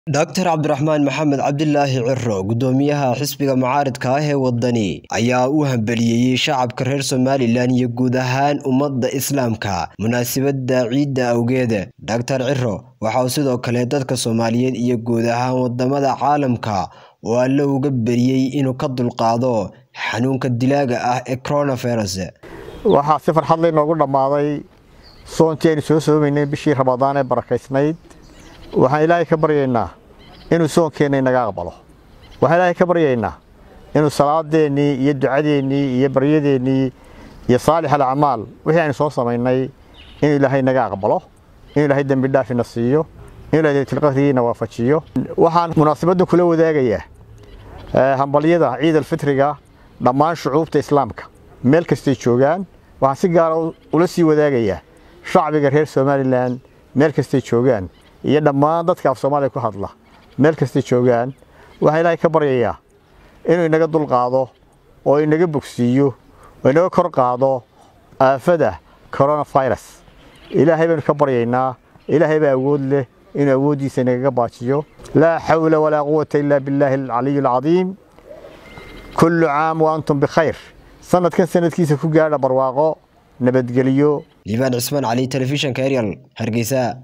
Dr cabdiraxmaan maxamed cabdilaahi ciro gudoomiyaha xisbiga mucaaradka ah ee wadani ayaa u hambaliyeeyey shacabka reer somalilan iyo guud ahaan ummadda islaamka munaasabadda ciidda awgeed Dr ciro waxa uu sidoo kale dadka soomaaliyeed iyo guud ahaan wadamada caalamka oo alle uga baryey inuu ka dulqaado xanuunka dilaaga ah ee coronavirus waxaa si farxad leh inoogu dhammaaday soonkii aynu soo soomaynay bishii ramadaan ee barakaysnayd waxaan ilaahay ka baryaynaa inuu soonkeenna inaga aqbalo waxaan ilaahay ka baryaynaa inuu salaadeennii iyo ducadeennii iyo baryadeennii iyo saalix alacmaal wixii aynu soo samaynay inuu ilaahay inaga aqbalo inuu ilaahay dembi dhaafina siiyo inuu ilaahay laylatilqadrigiina waafajiyo waxaan munaasabaddan kula wadaagayaa hambalyada ciid alfitriga dhammaan shucuubta islaamka meel kastay joogaan waxaan si gaara ula sii wadaagayaa shacbiga reer somalilan meel kastay joogaan iyo dhammaan dadka af soomaaliya ku hadla meel kastay joogaan waxaan ilaahay ka baryayaa inuu inaga dulqaado oo inaga bogsiiyo oo inaga kor qaado aafada coronavirus ilaahay baynu ka baryaynaa ilaahay baa awood leh inuu awooddiisa inagaga baajiyo laa xawla walaa quwata ilaa billaahi alcaliy alcadiim kullu caam wa antum bikhayr sanadkan sanadkiisa ku gaadha barwaaqo nabadgelyo liibaan cismaan cali telefishanka eryal hargeysa